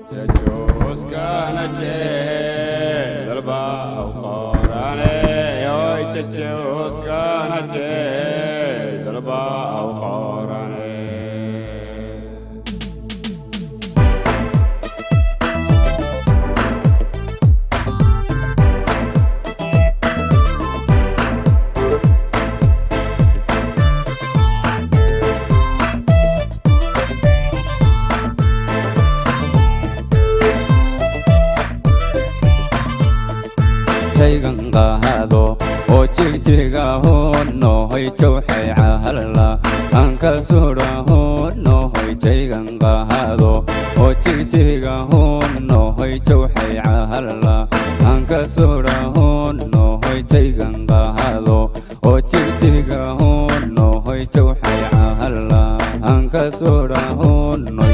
shaygan qaado oo jigjiga honohoy jawxay cahalala aan ka sudha honohoy shaygan qaado oo jigjiga honohoy jawxay cahalala aan ka sudha honohoy shaygan qaado oo jigjiga honohoy jawxay cahalala aan ka sudha honoy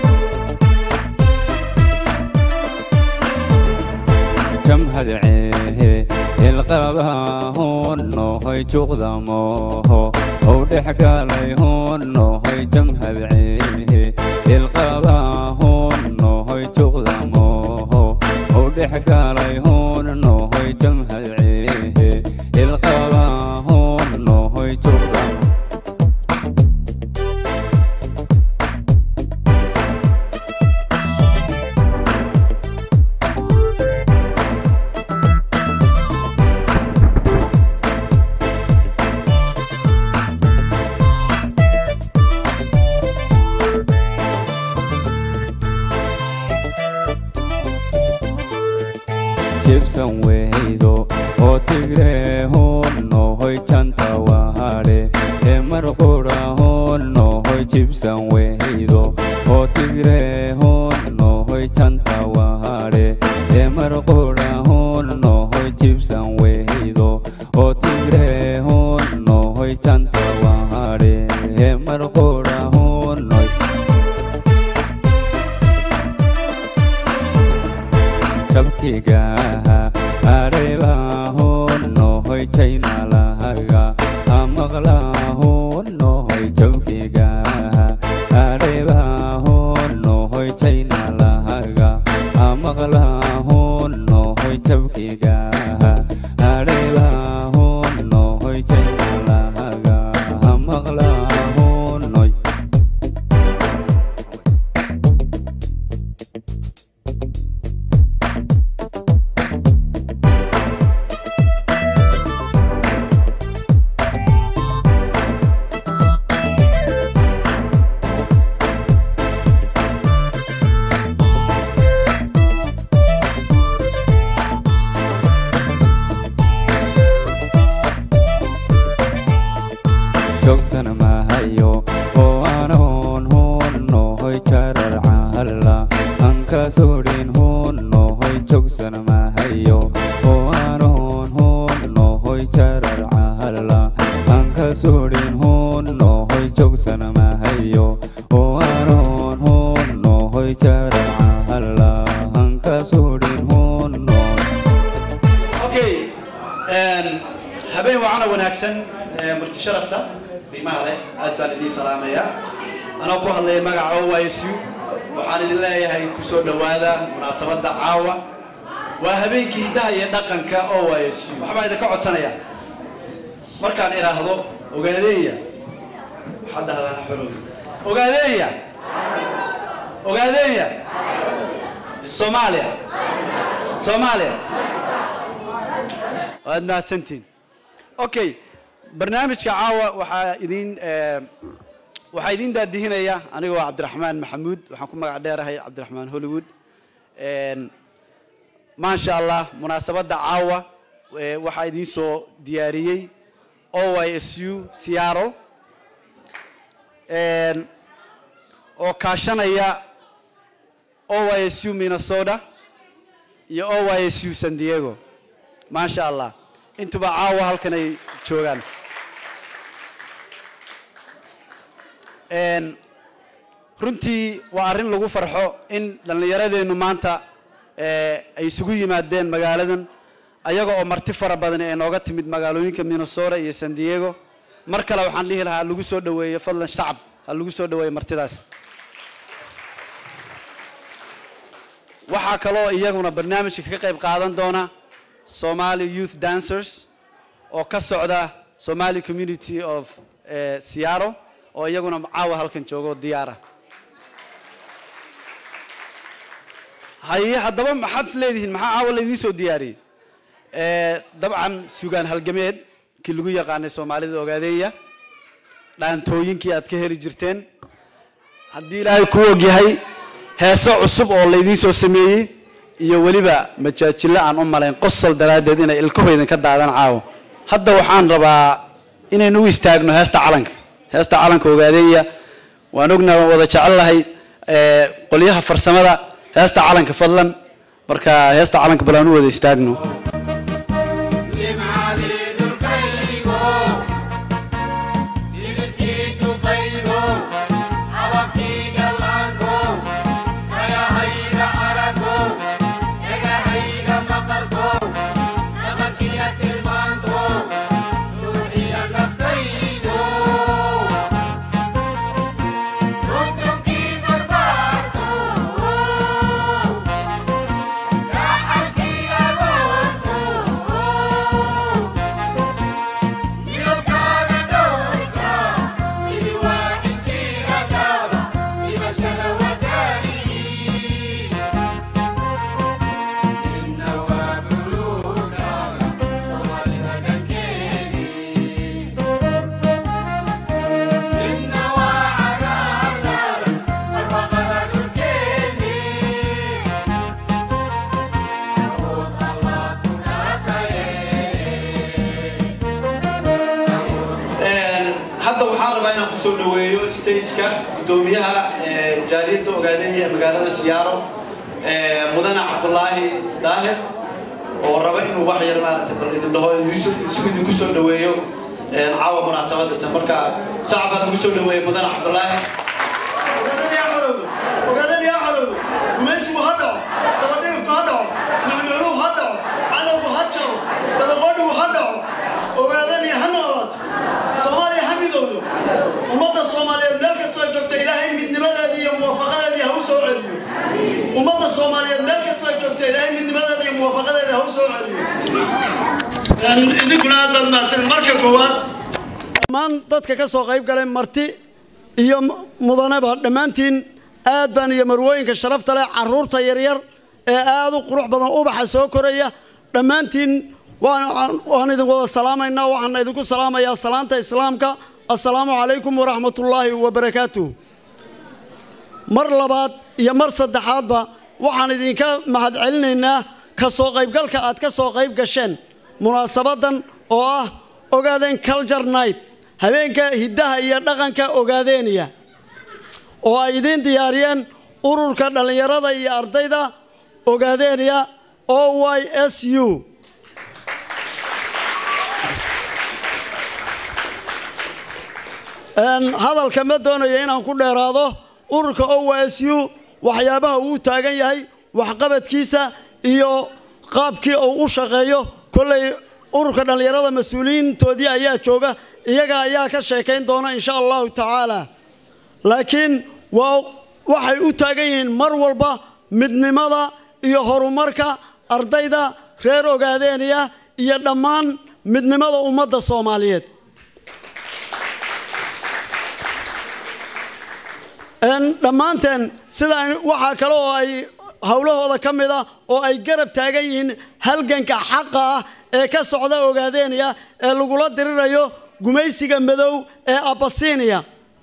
jamhad ceehe ilqabaa honohoy juqdamoho ou dhex galay honohoy jamhad ceehe ilqabaa honohoy juqdamoho ou dhex galay honohoy jamhad ceehe ilqabaa honohoy juqdamo jibsan weydo oo tigre honohoy janta wahadhe ee marqura honohoy jibsan weydo oo tigre honohoy janta wahadhe ee marqura honohoy jibsan weydo oo tigre honohoy janta wahadhe ee marqura honoy shabkigaha areba honohoy jaynalahaga amaqla honohoy jabkigaha areba honohoy jaynalahaga amaqla honohoy jabkigaha areba honohoy jaynalahaga amaqla honoy jogsan mahayo oo anoon honohoy jarar cahala aan ka sudhin honohoy jogsan mahayo oo anoon honohoy jarar cahala aan ka sudhin honohoy jogsan mahayo oo anoon honohoy jarar cahala aan ka sudhin honohoy okay habeen wacana wanaagsan ee marti sharafta qiimaha leh aad baan idiin salaamayaa anoo ku hadlaya magaca OYSU waxaan idin leeyahay ku soo dhowaada munaasabadda caawa waa habeenkii hiddaha iyo dhaqanka OYSU waxbaa idinka codsanaya markaan idhaahdo ogaadeeya waxaad dhahdaan xorow ogaadeeya ogaadeeya soomaaliya soomaaliya waad mahadsantiin okay barnaamijka caawa waxaa idin waxaa idin daadihinaya anigoo cabdiraxmaan maxamuud waxaan ku magac dheerahay cabdiraxmaan hollywood maasha allah munaasabadda caawa eh, waxaa idiin soo diyaariyey oysu seattle oo kaashanaya oysu minnesota iyo oysu san diego maasha allah intuba caawa halkan ay joogaan Een, runtii waa arrin lagu farxo in dhallinyaradeennu maanta eh, ay isugu yimaadeen magaaladan ayaga oo marti fara badan ee nooga timid magaalooyinka minnesota iyo san diego mar kale waxaan dhihi lahaa ha lagu soo dhoweeyo fadlan shacab ha lagu soo dhoweeyo martidaas waxaa kaloo iyaguna barnaamijka ka qayb qaadan doona somali youth dancers oo ka socda somali community of eh, seattle oo iyaguna caawa halkan jooga oo diyaara haye haddaba maxaad is leedihiin maxaa caawa laydiin soo diyaariyey Eh, dabcan sugaan halgameed kii lagu yaqaanay soomaalida ogaadeeya dhaantooyinkii aad ka heli jirteen haddii ilaahay ku ogyahay heeso cusub oo laydiin soo sameeyey iyo weliba majaajilo aan u malayn qosol daraaddeed inay ilkahooydin ka daadan caawo hadda waxaan rabaa inaynu u istaagno heesta calanka heesta calanka ogaadeeya waan ognaa waan wada jecellahay eh, qolyaha farsamada heesta calanka fadlan marka heesta calanka bal aan u wada istaagno hadda waxaan rabaa inaan kusoo dhaweeyo stageka gudoomiyaha eh, jaaliyadda ogaadeeya ee magaalada siyaaro eh, mudane cabdulaahi daahir oo raba inuu wax yar maaragtay bal idin dhaho isu idinku soo dhaweeyo eh, caawa munaasabada tan marka sac baan ugu soo dhaweeyey mudane cabdulaahi ogaadeen yaa xalowdo gumaysigu ha dhaco dabadhigifku ha dhaco nucnucluhu ha dhaco cadowgu ha jaro dabaqoodhigu ha dhaco ogaadeen ha noolaato soomaaliya ha midowdo ummadda soomaaliyeed meel kastoo joogta ilaahay midnimadeedii iyo muwaafaqadeedii ha u soo celiyo ummadda soomaaliyeed meel kastoo joogta ilaahay midnimadeedii iyo muwaafaqadeedii ha u soo celiyo idinkuna aad baad mahadsan marka koowaad dhammaan dadka ka soo qayb galay marti iyo mudaneba dhammaantiin aad baan iyo marwooyinka sharafta leh caruurta yaryar ee aad u qurux badan ubaxa soo koraya dhammaantiin waan waan idin wada salaamaynaa waxaan idinku salaamayaa salaanta islaamka assalaamu calaykum waraxmatullaahi wabarakaatuh mar labaad iyo mar saddexaadba waxaan idinka mahadcelinaynaa ka soo qaybgalka aad ka soo qayb gasheen munaasabadan oo ah ogaadeen culture night habeenka hiddaha iyo dhaqanka ogaadeeniya oo ay idiin diyaariyeen ururka dhallinyarada iyo ardayda ogaadeeniya o y s u hadalka ma doonayo inaan ku dheeraado ururka o y s u waxyaabaha uu taagan yahay waxqabadkiisa iyo qaabkii uu u shaqeeyo kolley ururka dhallinyarada mas-uuliyiintoodii ayaa jooga iyaga ayaa ka sheekayn doona insha allahu tacaala laakiin waa waxay u taagan yihiin mar walba midnimada iyo horumarka ardayda reer ogaadeeniya iyo dhammaan midnimada ummadda soomaaliyeed dhammaanteen sida waxaa kale oo ay howlahooda ka mid ah oo ay garab taagan yihiin halganka xaqa ah ee ka socda ogaadeeniya ee lagula dirirayo gumaysiga madow ee abasiiniya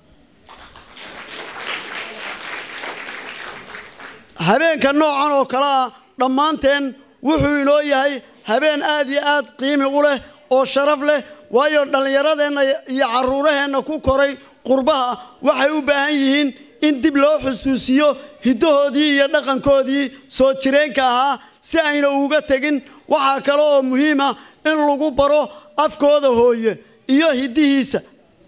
habeenka noocan oo kale ah dhammaanteen wuxuu inoo yahay habeen aad iyo aad qiimi u leh oo sharaf leh waayo dhallinyaradeenna iyo caruuraheenna ku koray qurbaha waxay u baahan yihiin in dib loo xusuusiyo hiddahoodii iyo dhaqankoodii soo jireenka ahaa si ayna uga tegin waxaa kale oo muhiim ah in lagu baro afkooda hooye iyo hiddihiisa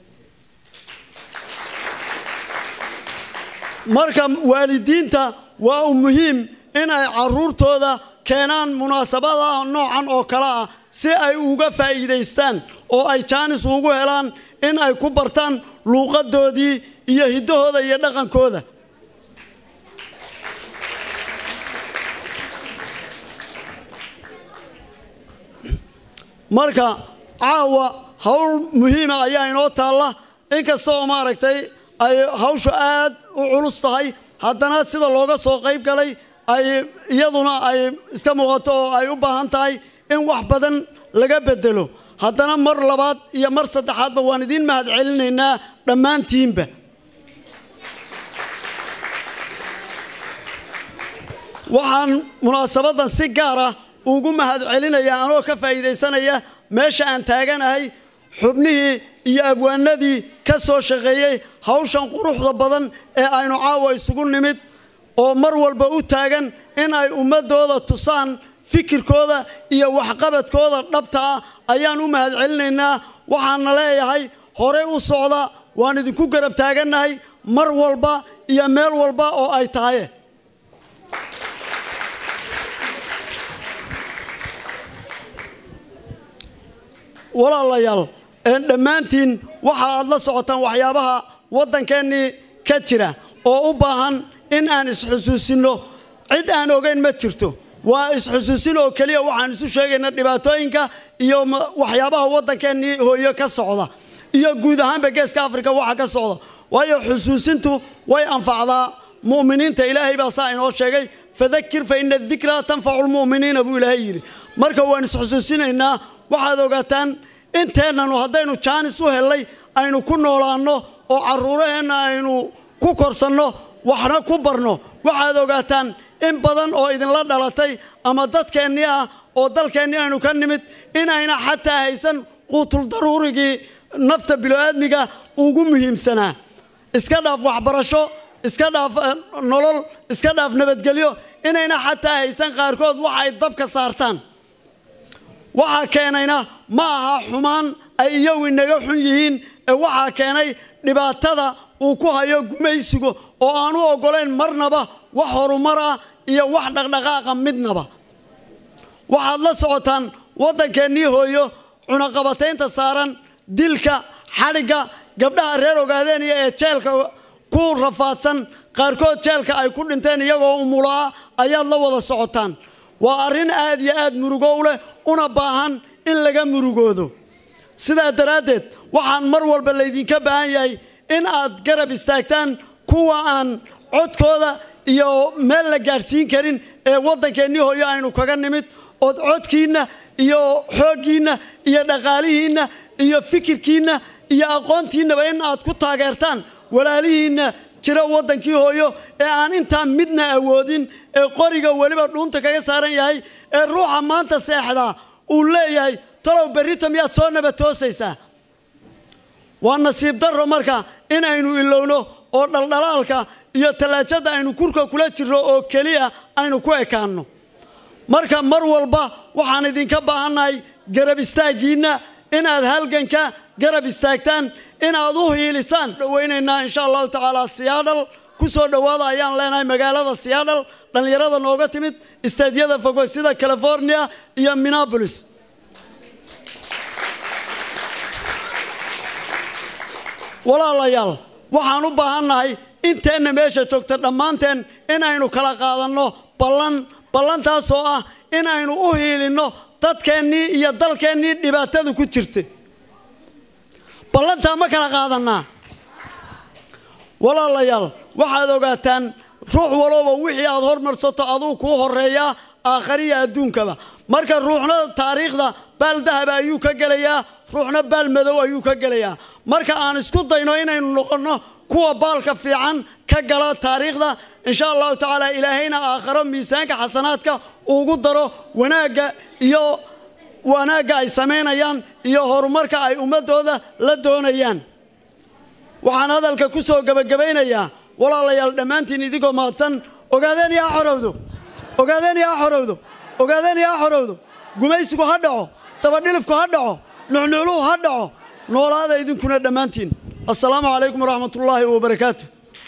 marka waalidiinta waa u muhiim in ay caruurtooda keenaan munaasabadaha noocan oo kale ah si ay uga faa'iidaystaan oo ay jaanis ugu helaan in ay ku bartaan luuqadoodii iyo hiddahooda iyo dhaqankooda marka caawa howl muhiima ayaa inoo taalla inkasta oo maaragtay ay hawshu aad u culus tahay haddana sida looga soo qayb galay ay iyaduna ay iska muuqato oo ay u baahan tahay in wax badan laga bedelo haddana mar labaad iyo mar saddexaadba waan idiin mahad celinaynaa dhammaantiinba waxaan munaasabadan si gaara ugu mahad celinayaa anoo ka faa'iidaysanaya meesha aan taaganahay xubnihii iyo abwaanadii ka soo shaqeeyey hawshan quruxda badan ee aynu caawa isugu nimid oo mar walba u taagan in ay ummadooda tusaan fikirkooda iyo waxqabadkooda dhabta ah ayaan u mahad celinaynaa waxaana leeyahay horey u socda waan idinku garab taagannahay mar walba iyo meel walba oo ay tahay walaalayaal dhammaantiin waxa aad la socotaan waxyaabaha waddankeennii ka jira oo u baahan in aan isxusuusinno cid aan ogeyn ma jirto waa isxusuusin oo keliya waxaan isu sheegaynaa dhibaatooyinka iyo waxyaabaha waddankeennii hooyo ka socda iyo guud ahaanba geeska afrika waxa ka socda waayo xusuusintu way anfacdaa mu'miniinta ilaahay baa saa inoo sheegay fadakir fa ina dikraa tanfacu lmu'miniina buu ilaahay yidhi marka waan isxusuusinaynaa waxaad ogaataan inteennanu haddaynu jaanis u hellay aynu ku noolaanno oo carruuraheenna aynu ku korsanno waxna ku barno waxaad ogaataan in badan oo idinla dhalatay ama dadkeennii ah oo dalkeennii aynu ka nimid inayna xataa haysan quutul daruurigii nafta bilo'aadmiga ugu muhiimsanaa iska dhaaf waxbarasho iska dhaaf nolol iska dhaaf nabadgelyo inayna xataa haysan qaarkood wax ay dabka saartaan waxaa keenayna ma aha xumaan ay iyagu inaga xun yihiin ee waxaa keenay dhibaatada uu ku hayo gumaysigu oo aan u oggolayn marnaba wax horumar ah iyo wax dhaqdhaqaaqa midnaba waxaad la socotaan waddankeennii hooyo cunaqabataynta saaran dilka xadhigga gabdhaha reer ogaadeeniya ee jeelka ku rafaadsan qaarkood jeelka ay ku dhinteen iyagoo umulaa ayaad la wada socotaan waa arrin aad iyo aad murugow leh una baahan in laga murugoodo sidaa daraaddeed waxaan mar walba laydinka baahan yahay in aad garab istaagtaan kuwa aan codkooda iyo meel la gaadhsiin karin ee waddankeennii hooyo aynu kaga nimid ood codkiinna iyo xooggiinna iyo dhaqaalihiinna iyo fikirkiinna iyo aqoontiinnaba in aad ku taageertaan walaalihiinna jira waddankii hooyo ee aan intaa midna awoodin ee qoriga weliba dhuunta kaga saaran yahay ee ruuxa maanta seexdaa uu leeyahay talow berrito miyaad soo nabatoosaysaa waa nasiib darro marka in aynu ilowno oo dhaldhalaalka iyo tallaajada aynu kurka kula jirro oo keliya aynu ku ekaanno marka mar walba waxaan idinka baahannahay garab istaaggiinna inaad halganka garab istaagtaan inaad u hiilisaan dhowaynaynaa insha allahu tacaala siyaadhal ku soo dhowaada ayaan leenahay magaalada siyaadhal dhallinyarada nooga timid istaadyada fogo sida california iyo minneapolis walaalayaal waxaan u baahannahay inteenna meesha joogta dhammaanteen in aynu kala qaadanno ballan ballantaasoo ah in aynu u hiilinno dadkeennii iyo dalkeennii dhibaatada ku jirta ballantaa ma kala qaadannaa walaalayaal waxaad ogaataan ruux walooba wixii aad hormarsato aduu kuu horeeyaa aakhariya adduunkaba marka ruuxna taariikhda baal dahaba ayuu ka gelayaa ruuxna baal madow ayuu ka gelayaa marka aan isku dayno inaynu noqonno kuwa baalka fiican ka gala taariikhda insha allahu tacaala ilaahayna aakharo miisaanka xasanaadka ugu daro wanaagga iyo wanaagga ay samaynayaan iyo horumarka ay ummadooda la doonayaan waxaan hadalka ku soo gebagabaynayaa walaalayaal dhammaantiin idinkoo mahadsan ogaadeen yaa xorowdo ogaadeen yaa xorowdo ogaadeen yaa xorowdo gumaysigu ha dhaco dabadhilifku ha dhaco nucnucluhu ha dhaco noolaada idinkuna dhammaantiin assalaamu calaykum waraxmat ullaahi wabarakaatu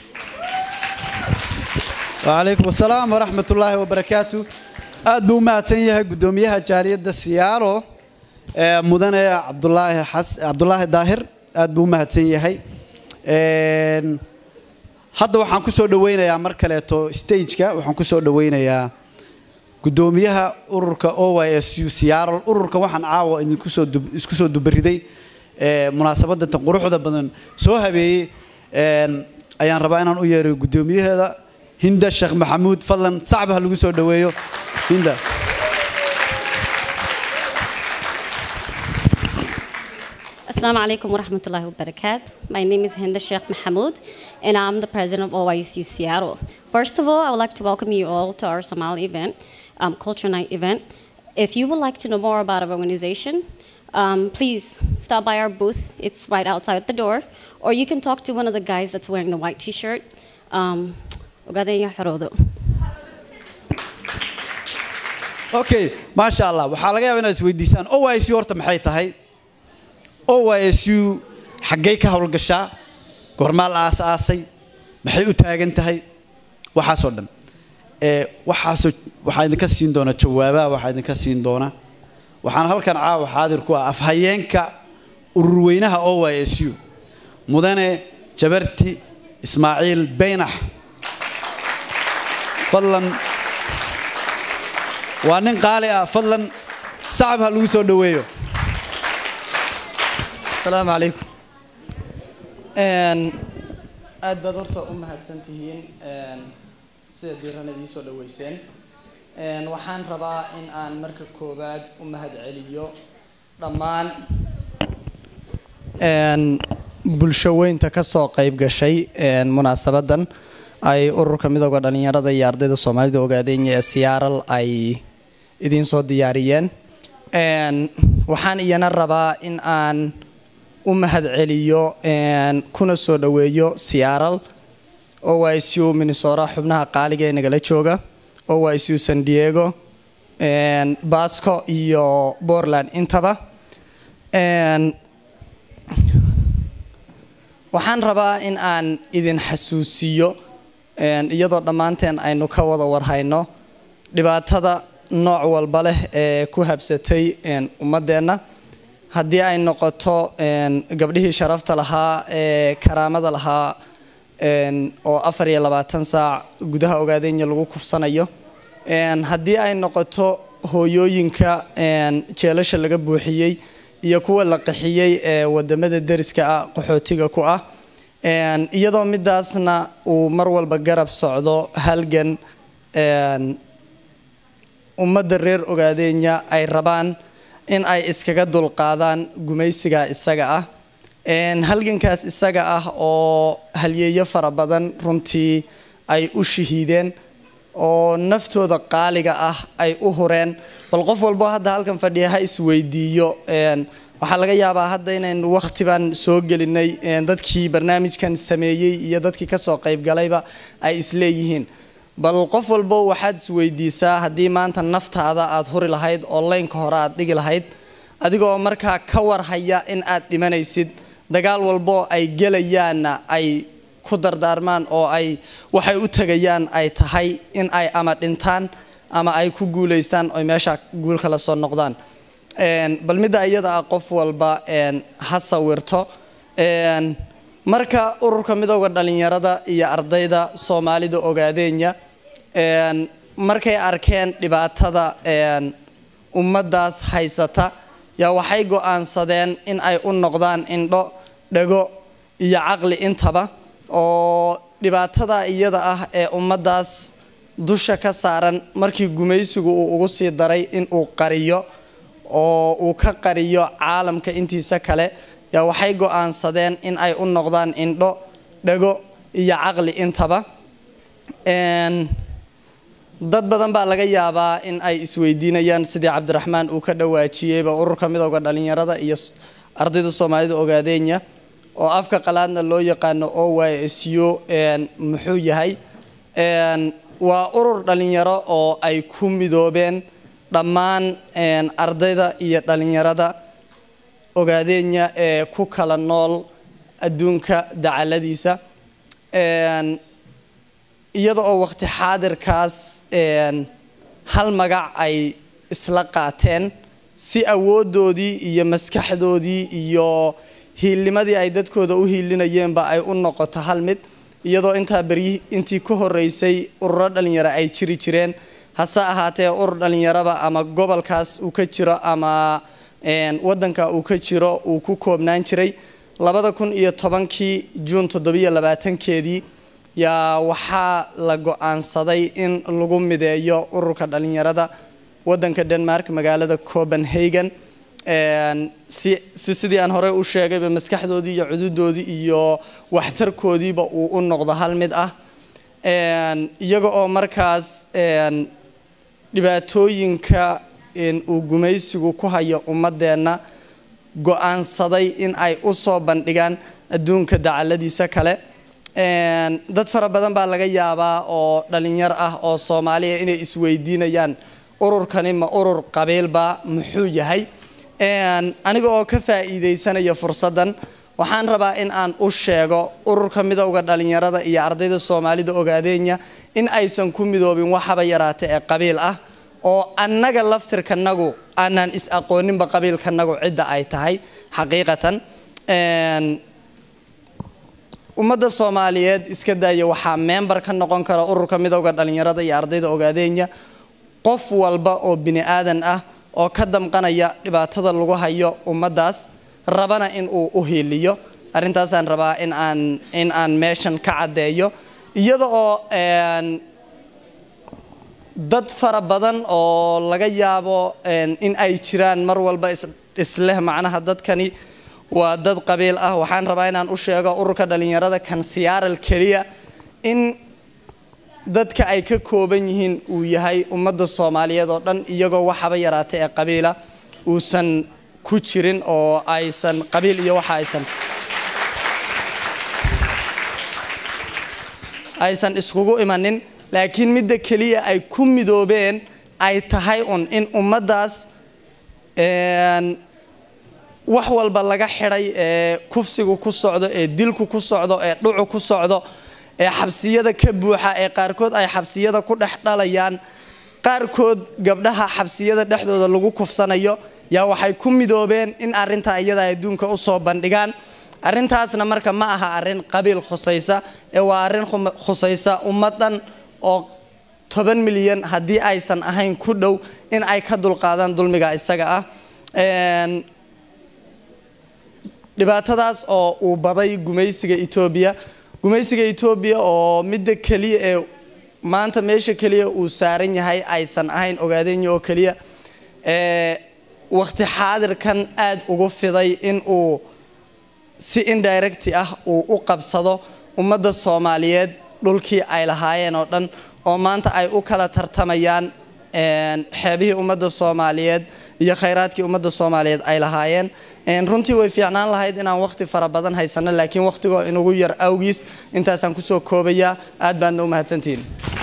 وعليكم السلام ورحمة الله وبركاته aad buu u mahadsan yahay guddoomiyaha jaaliyadda siyaaro ee mudane cabdulaahi xas cabdulaahi daahir aad buu u mahadsan yahay Een, hadda waxaan ku soo dhaweynayaa mar kaleeto stageka waxaan ku soo dhaweynayaa gudoomiyaha ururka o y s u seattle ururka waxaan caawa idinku soo dub- isku soo dubariday ee, munaasabadda tan quruxda badan soo habeeyey een, ayaan rabaa inaan u yeero gudoomiyaheeda hinda sheekh maxamuud fadlan sacba ha lagu soo dhoweeyo hinda Assalamu alaikum wa rahmatullahi wa barakatuh. My name is Hinda Sheikh Mahmoud, and I'm the president of OICU Seattle. First of all, I would like to welcome you all to our Somali event, um, Culture Night event. If you would like to know more about our organization, um, please stop by our booth. It's right outside the door, or you can talk to one of the guys that's wearing the white T-shirt. Um, Ogaadenya Xoroodo. okay maasha allah waxaa laga yaabaa inaad isweydiisaan o y s u horta maxay tahay o y s u xaggay ka howlgashaa goormaa la aas-aasay maxay u taagan tahay waxaasoo dhan ee waxaasoo waxaa idinka siin doona jawaabaha waxaa idinka siin doona waxaan halkan caawa xaadir ku ah afhayeenka ururweynaha o y s u mudane jabarti ismaaciil beynax fadlan waa nin qaali ah fadlan sacab ha lagu soo dhoweeyo asalaamu calaykum Een, aad baad horta u mahadsan tihiin een, sida diiran idii soo dhaweyseen Een, waxaan rabaa in aan marka koowaad u mahadceliyo dhammaan een, bulsho weynta ka soo qayb gashay een, munaasabadan ay ururka midooda dhalinyarada iyo ardayda soomaalida ogaadenya ee siyaaral ay idiin soo diyaariyeen Een, waxaan iyana rabaa in aan u mahadceliyo een, kuna soo dhoweeyo siyaaral oicu minnesota xubnaha qaaliga ee nagala jooga oicu san diego een, basco iyo portland intaba Een, waxaan rabaa in aan idin xasuusiyo een, iyadoo dhammaanteen aynu ka wada warhayno dhibaatada nooc walba leh ee ku habsatay een, ummadeenna haddii ay noqoto een, gabdhihii sharafta lahaa ee karaamada lahaa een, oo afar iyo labaatan saac gudaha ogaadenya lagu kufsanayo Een, haddii ay noqoto hooyooyinka een, jeelasha laga buuxiyey iyo kuwa la qaxiyey ee wadamada deriska ah qaxootiga ku ah Een, iyadoo midaasna uu mar walba garab socdo halgan een, ummadda reer ogaadenya ay rabaan in ay iskaga dulqaadaan gumaysiga isaga ah Een, halgankaas isaga ah oo halyeeyo fara badan runtii ay u shahiideen oo naftooda qaaliga ah ay u hureen bal qof walbo hadda halkan fadhiya ha isweydiiyo Een, waxaa laga yaabaa hadda inaynu waqtiban soo gelinay een, dadkii barnaamijkan sameeyey iyo dadkii kasoo qaybgalayba ay isleeyihiin bal qof walbo waxaad isweydiisaa haddii maanta naftaada aad huri lahayd oo laynka hore aad dhigi lahayd adigoo markaa ka warhaya in aad dhimanaysid dagaal walbo ay gelayaanna ay ku dardaarmaan oo ay waxay u tegayaan ay tahay in ay ama dhintaan ama ay ku guulaystaan oy meesha guul kala soo noqdaan Een, bal midda iyada ah qof walba een, ha sawirto Een, marka ururka midooda dhalinyarada iyo ardayda soomaalida ogaadenya een, markay arkeen dhibaatada een, ummaddaas haysata yaa waxay go-aansadeen in ay u noqdaan indho dhago iyo caqli intaba oo dhibaatada iyada ah ee ummaddaas dusha ka saaran markii gumaysigu uu ugu sii daray in uu qariyo oo uu ka qariyo caalamka intiisa kale yaa waxay go-aansadeen in ay u noqdaan indho dhago iyo caqli intaba Een, dad badan baa laga yaabaa in ay isweydiinayaan sidii cabdiraxmaan uu ka dhawaajiyeyba ururka midooda dhalinyarada iyo s- ardayda soomaalida ogaadenya oo afka qalaadna loo yaqaano o y s u een, muxuu yahay Een, waa urur dhalinyaro oo ay ku midoobeen dhammaan een, ardayda iyo dhalinyarada ogaadenya ee ku kala nool adduunka dacaladiisa Een, iyada oo waqti xaadirkaas een, hal magac ay isla qaateen si awoodoodii iyo maskaxdoodii iyo hiilnimadii ay dadkooda u hiilinayeenba ay u noqoto hal mid iyadoo intaa beryi intii ka horeysay ururo dhalinyaro ay jiri jireen hase ahaatee urur dhallinyaraba ama gobolkaas uu ka jiro ama wadanka uu ka jiro uu ku koobnaan jiray labada kun iyo tobankii juun toddobiyo labaatankeedii yaa waxaa la go-aansaday in lagu mideeyo ururka dhallinyarada wadanka denmark magaalada copenhagen si si sidii aan horey u sheegayba maskaxdoodii iyo cududoodii iyo waxtarkoodiiba uu u noqdo hal mid ah iyaga oo markaas dhibaatooyinka uu gumaysigu ku hayo ummadeenna go-aansaday in ay u soo bandhigaan adduunka dacaladiisa kale dad fara badan baa laga yaabaa oo dhalinyar ah oo soomaaliya inay isweydiinayaan ururkani ma urur qabiilba muxuu yahay aniga oo ka faa'iidaysanaya fursaddan waxaan rabaa in aan u sheego ururka midowda dhalinyarada iyo ardayda soomaalida ogaadeenya in aysan ku midoobin waxaba yaraata ee qabiil ah oo annaga laftirkanagu aanaan is aqooninba qabiilkanagu cidda ay tahay xaqiiqatan ummadda soomaaliyeed iska daaya waxaa member ka noqon kara ururka midowda dhalinyarada iyo ardayda ogaadeenya qof walba oo bini aadan ah oo ka damqanaya dhibaatada lagu hayo ummaddaas rabana in uu u hiiliyo arrintaasaan rabaa in aan in aan meeshan ka caddeeyo iyada oo dad fara badan oo laga yaabo in ay jiraan mar walba isleh macnaha dadkani waa dad qabiil ah waxaan rabaa inaan u sheego ururka dhalinyarada kan siyaaral keliya in dadka ay ka kooban yihiin uu yahay ummadda soomaaliyeed oo dhan iyagoo waxaba yaraata ee qabiila uusan ku jirin oo aysan qabiil iyo waxa aysan aysan iskugu imanin laakiin midda keliya ay ku midoobeen ay tahay un in ummaddaas wax walba laga xidhay ee kufsigu ku socdo ee dilku ku socdo ee dhucu ku socdo ee xabsiyada ka buuxa ee qaarkood ay xabsiyada ku dhex dhalayaan qaarkood gabdhaha xabsiyada dhexdooda lagu kufsanayo yaa waxay ku midoobeen in arintaa iyada adduunka usoo bandhigaan arintaasna marka ma aha arin qabiil khusaysa ee waa arin khusaysa ummadan oo toban milyan haddii aysan ahayn ku dhow in ay ka dulqaadaan dulmiga isaga ah dhibaatadaas oo uu baday gumaysiga etoobiya gumaysiga etoobiya oo midda keliya ee maanta meesha keliya uu saaran yahay aysan ahayn ogaadenya oo keliya waqti xaadirkan aada ugu fiday in uu si indirecti ah uu u qabsado ummadda soomaaliyeed dhulkii ay lahaayeen oo dhan oo maanta ay u kala tartamayaan xeebihii ummadda soomaaliyeed iyo khayraadkii ummadda soomaaliyeed ay lahaayeen runtii way fiicnaan lahayd inaan waqti fara badan haysano laakiin waqtigoo inugu yar awgiis intaasaan kusoo koobayaa aad baadna u mahadsantihiin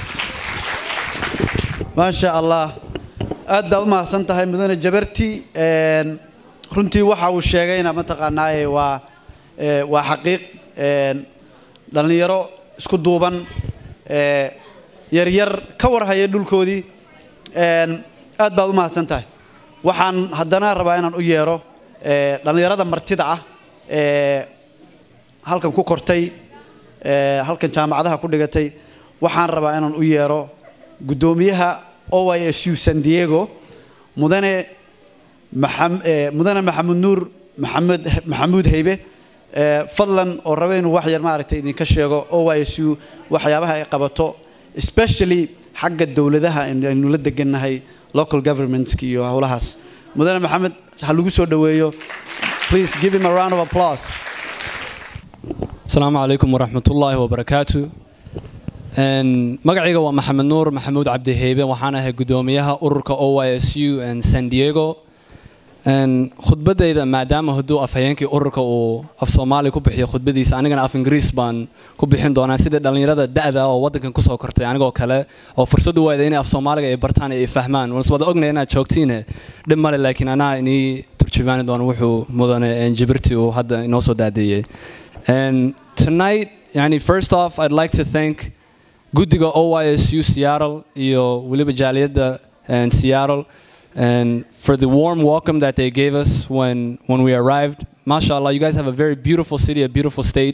maasha allah aad baad u mahadsan tahay mudane jabarti runtii waxa uu sheegayna mataqaanaaye waa waa xaqiiq dhallinyaro isku duuban yaryar ka warhaya dhulkoodii aad baad u mahadsan tahay waxaan haddana rabaa inaan u yeero dhallinyarada martida ah ee halkan ku kortay halkan jaamacadaha ku dhigatay waxaan rabaa inaan u yeero guddoomiyaha o y s u san diego mudane mudane maxamed nuur maxamed maxamuud haybe fadlan oo raba inuu wax yar maaragtay idinka sheego o y s u waxyaabaha ay qabato especially xagga dowladaha aynu la degannahay local governmentska iyo howlahaas mudane maxamed ha lagu soo dhoweeyo please give him a round of applause asalaamu calaykum waraxmatullaahi wabarakaatu magacayga waa maxamed nuur maxamuud cabdiheybe waxaan ahay guddoomiyaha ururka o y s u san diego khudbadayda maadaama hadduu afhayeenkii ururka uu af soomaali ku bixiyo khudbadiisa anigana af ingiriis baan ku bixin doonaa sidii dhallinyarada da'da oo waddankan kusoo kortay anigoo kale oo fursad u waayday inay af soomaaliga ay bartaan ay fahmaan waan iswada ognaya inaad joogtiine dhib male laakiin anaa inii turjumaani doono wuxuu mudane jibirti uu hadda inoo soo daadeeyey tonight yani first off i'd like to thank guddiga o y s u seattle iyo weliba jaaliyadda seattle and for the warm welcome that they gave us when, when we arrived. MashaAllah, you guys have a very beautiful city, a beautiful state,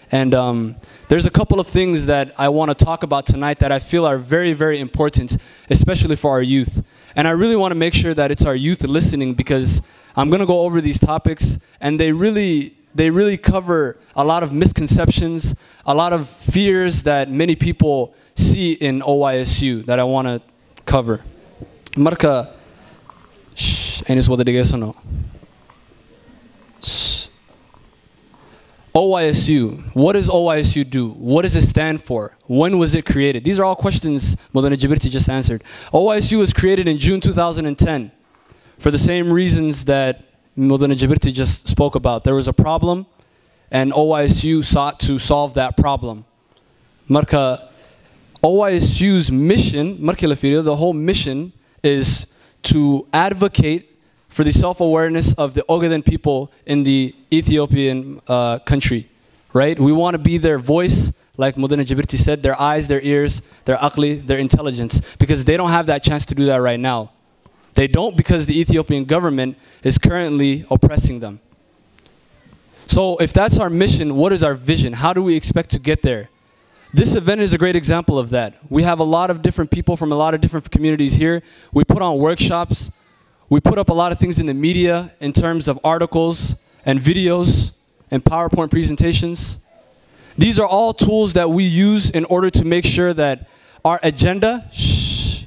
And um, there's a couple of things that I want to talk about tonight that I feel are very, very important, especially for our youth. And I really want to make sure that it's our youth listening because I'm going to go over these topics and they really they really cover a lot of misconceptions, a lot of fears that many people see in OYSU that I want to cover. Marka shh, aynu is wada dhegaysano. Shh. OYSU. What does OYSU do? What does it stand for? When was it created? These are all questions Modena Jibirti just answered. OYSU was created in June 2010 for the same reasons that Modena Jibirti just spoke about. There was a problem, and OYSU sought to solve that problem. Marka, OYSU's mission, marka la fiiriyo, the whole mission is to advocate for the self-awareness of the Ogaden people in the Ethiopian uh, country, right? We want to be their voice, like Modena Jibirti said, their eyes, their ears, their akli, their intelligence, because they don't have that chance to do that right now. They don't because the Ethiopian government is currently oppressing them. So if that's our mission, what is our vision? How do we expect to get there? This event is a great example of that. We have a lot of different people from a lot of different communities here. We put on workshops. We put up a lot of things in the media in terms of articles and videos and PowerPoint presentations. These are all tools that we use in order to make sure that our agenda, shh,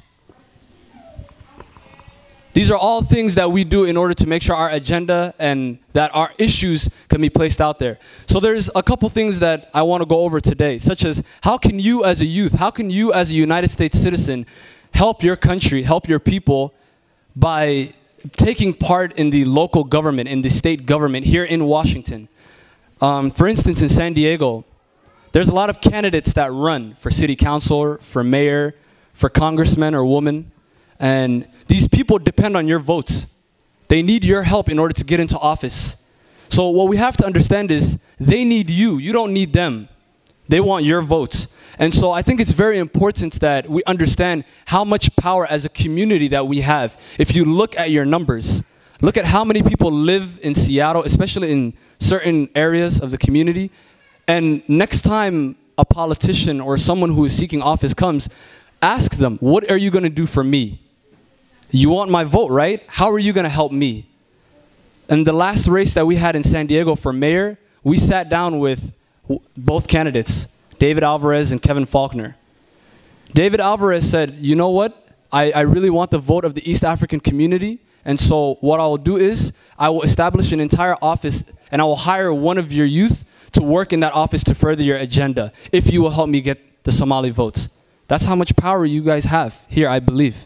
these are all things that we do in order to make sure our agenda and that our issues can be placed out there. So there's a couple things that I want to go over today, such as how can you as a youth, how can you as a United States citizen help your country, help your people by taking part in the local government, in the state government here in Washington. Um, for instance, in San Diego, there's a lot of candidates that run for city councilor, for mayor, for congressman or woman. And these people depend on your votes. They need your help in order to get into office. So what we have to understand is they need you. You don't need them. They want your votes. And so I think it's very important that we understand how much power as a community that we have. If you look at your numbers, look at how many people live in Seattle, especially in certain areas of the community. And next time a politician or someone who is seeking office comes, ask them, what are you going to do for me? You want my vote, right? How are you going to help me? And the last race that we had in San Diego for mayor, we sat down with w- both candidates, David Alvarez and Kevin Faulkner. David Alvarez said, You know what? I, I really want the vote of the East African community. And so, what I will do is, I will establish an entire office and I will hire one of your youth to work in that office to further your agenda if you will help me get the Somali votes. That's how much power you guys have here, I believe.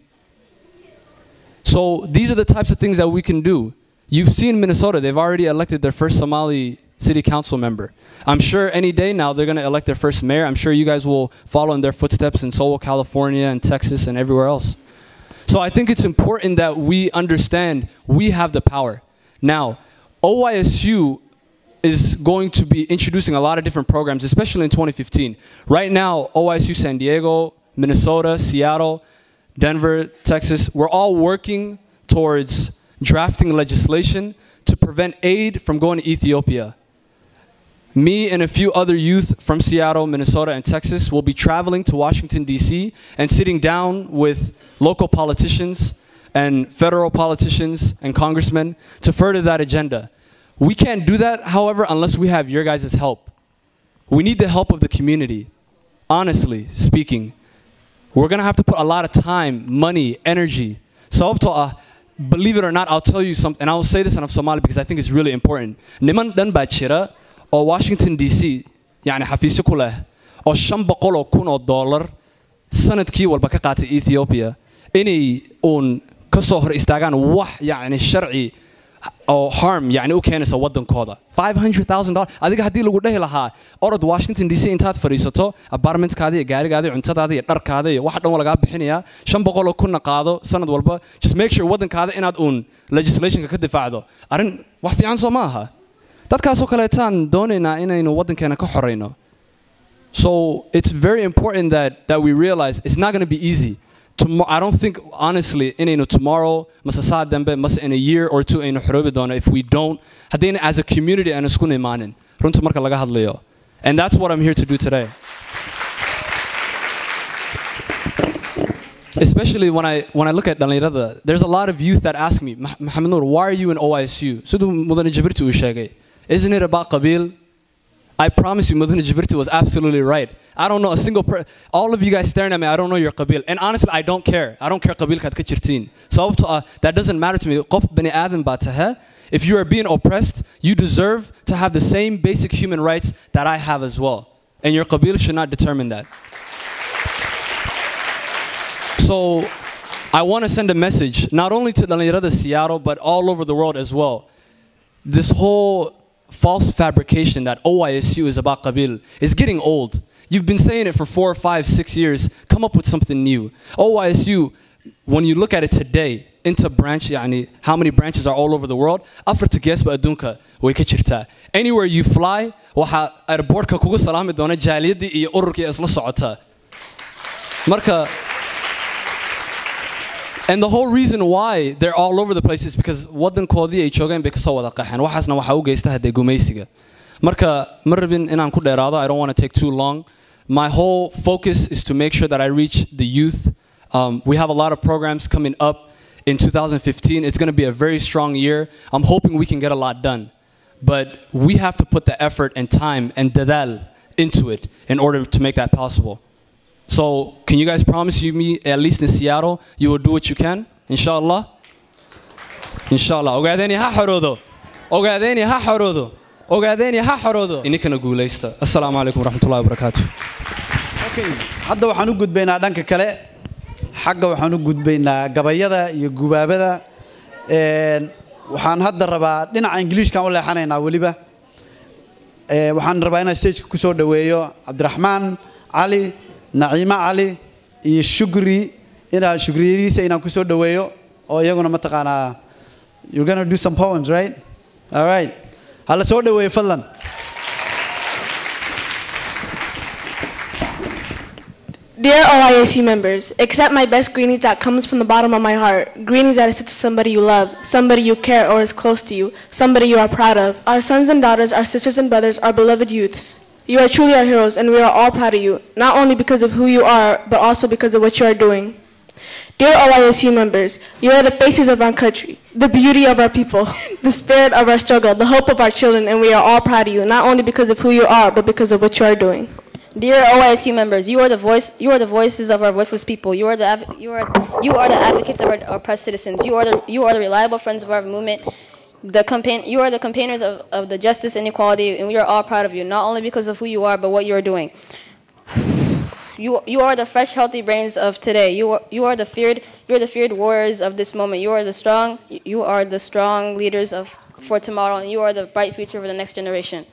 So these are the types of things that we can do. You've seen Minnesota, they've already elected their first Somali city council member. I'm sure any day now they're going to elect their first mayor. I'm sure you guys will follow in their footsteps in Seoul, California, and Texas, and everywhere else. So I think it's important that we understand we have the power. Now, OYSU is going to be introducing a lot of different programs, especially in 2015. Right now, OYSU San Diego, Minnesota, Seattle, Denver, Texas, we're all working towards drafting legislation to prevent aid from going to Ethiopia. Me and a few other youth from Seattle, Minnesota, and Texas will be traveling to Washington, D.C., and sitting down with local politicians and federal politicians and congressmen to further that agenda. We can't do that, however, unless we have your guys' help. We need the help of the community, honestly speaking. We're gonna have to put a lot of time, money, energy. Sababtoo ah, believe it or not, I'll tell you something, and I'll say this in Somali because I think it's really important. Niman dhan baa jira oo Washington DC, yani xafiisyo ku leh, oo shan boqol oo kun oo dollar sanadkii walba ka qaatay Ethiopia inay uun ka soo hor istaagaan wax yani sharci oo harm yani u keenaysa wadankooda $500,000 adiga haddii lagu dhehi lahaa orod Washington DC intaad fadhiisato apartmentkaada iyo gaarigaada iyo cuntadaada iyo dharkaada iyo wax dhan waa lagaa bixinayaa shan boqol oo kunna qaado sanad walba just make sure wadankaada inaad uun legislationka ka difaacdo arrin wax fiican soo ma aha dadkaasoo kaleetaan doonaynaa inaynu wadankeena ka xorayno so it's very important that, that we realize it's not going to be easy Tomo- I don't think, honestly, inaynu tomorrow, mase saa dambe, mase in a year or two aynu xoroobi doono if we don't, haddayna as a community aanu isku imaanin runta marka laga hadlayo And that's what I'm here to do today. Especially when I when I look at dhalinyarada, there's a lot of youth that ask me, "Mah- Mohammed Noor, why are you in OISU? Siduu Mudane Jibriti uu sheegay. Isn't it about qabil? I promise you, Mudane Jibriti was absolutely right. I don't know a single per all of you guys staring at me, I don't know your qabil. And honestly, I don't care. I don't care qabilkaad ka jirtiin. Sababtoo ah, that doesn't matter to me. Qof bani aadam baa tahay. If you are being oppressed, you deserve to have the same basic human rights that I have as well. And your qabil should not determine that. So I want to send a message, not only to Dhalinyarada Seattle, but all over the world as well. This whole false fabrication that OISU is about Qabil is getting old. You've been saying it for four, five, six years. Come up with something new. OISU, when you look at it today, into branch, يعني, how many branches are all over the world? Afarta geesba adduunka way ka jirtaa. Anywhere you fly, waxaa airportka kugu salaami doona jaaliyadii iyo ururkii isla socota. Marka, and the whole reason why they're all over the place is because wadankoodii ay joogeen bay kasoo wada qaxeen waxaasna waxaa u geysta haddee gumaysiga marka ma rabin inaan ku dheeraado i don't want to take too long my whole focus is to make sure that i reach the youth um, we have a lot of programs coming up in 2015 it's going to be a very strong year i'm hoping we can get a lot done but we have to put the effort and time and dadal into it in order to make that possible so, can you guys promise you me, at least in Seattle, you will do what you can? Inshallah? Inshallah. Ogaadeni ha xoroodo. Ogaadeni ha xoroodo. Ogaadeni ha xoroodo. Ininkana guulaysta. Assalaamu calaykum waraxmatullahi wabarakaatu. Okay, hadda waxaan u gudbaynaa dhanka kale xagga waxaan u gudbaynaa gabayada iyo gubaabada Een, waxaan hadda rabaa dhinaca ingiliishkaan u leexanaynaa weliba Ee, waxaan rabaa inaan stageka kusoo dhaweeyo cabdiraxmaan cali naciimo cali iyo shukri inaan shukriyadiisa inaan kusoo dhaweeyo oo iyaguna mataqaanaa you're gonna do some poems right all right hala soo dhaweeyo fadlan Dear OIAC members, accept my best greetings that comes from the bottom of my heart. Greetings that is to somebody you love, somebody you care or is close to you, somebody you are proud of. Our sons and daughters, our sisters and brothers, our beloved youths. You are truly our heroes, and we are all proud of you, not only because of who you are, but also because of what you are doing. Dear OISU members, you are the faces of our country, the beauty of our people, the spirit of our struggle, the hope of our children, and we are all proud of you, not only because of who you are, but because of what you are doing. Dear OISU members, you are the voice. You are the voices of our voiceless people. You are the adv- you are you are the advocates of our oppressed citizens. You are the you are the reliable friends of our movement. The campaign. You are the campaigners of, of the justice and equality, and we are all proud of you. Not only because of who you are, but what you are doing. You, you are the fresh, healthy brains of today. You are, you are the feared you are the feared warriors of this moment. You are the strong you are the strong leaders of for tomorrow, and you are the bright future for the next generation.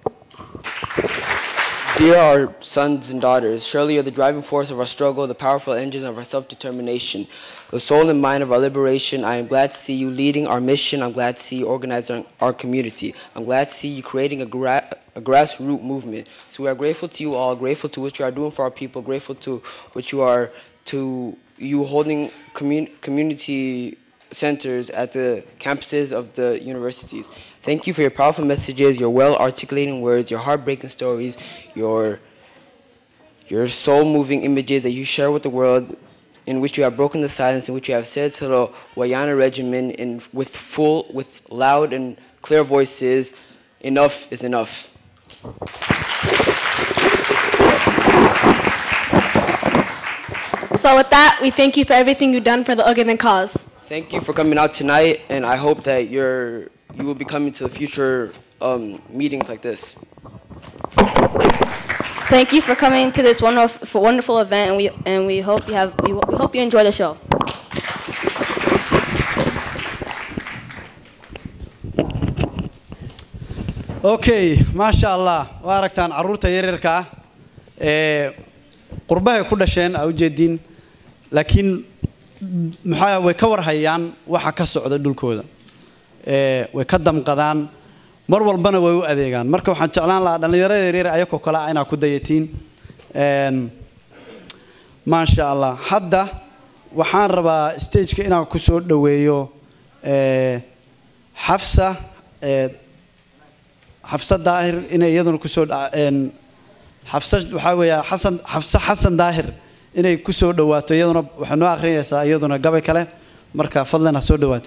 Dear our sons and daughters, surely you're the driving force of our struggle, the powerful engine of our self determination, the soul and mind of our liberation. I am glad to see you leading our mission. I'm glad to see you organizing our community. I'm glad to see you creating a, gra- a grassroots movement. So we are grateful to you all, grateful to what you are doing for our people, grateful to what you are to you holding commun- community centers at the campuses of the universities. Thank you for your powerful messages, your well articulating words, your heartbreaking stories, your your soul moving images that you share with the world in which you have broken the silence, in which you have said to the Wayana regimen in with full with loud and clear voices, enough is enough. So with that, we thank you for everything you've done for the Ugandan cause. Thank you for coming out tonight, and I hope that you're you will be coming to future um, meetings like this. Thank you for coming to this wonderful, for wonderful event, and we and we hope you have we, we hope you enjoy the show. okay maasha allah waa aragtaan carruurta yaryarka ah ee qurbahay ku dhasheen aa ujeediin laakiin maxaa way ka warhayaan waxa ka socda dhulkooda ee way ka damqadaan mar walbana way u adeegaan marka waxaan jeclaan lahaa dhallinyarada yaryar ayakoo kale ah inaad ku dayatiin Een, maasha allah hadda waxaan rabaa stageka inaan ku soo dhoweeyo ee, xafsa ee, xafsa daahir inay iyaduna kusoo dha- een, xafsa waxaa weeya xasan xafse xasan daahir inay ku soo dhawaato iyaduna waxay noo akhrinaysaa iyaduna gabay kale marka fadlan ha soo dhawaato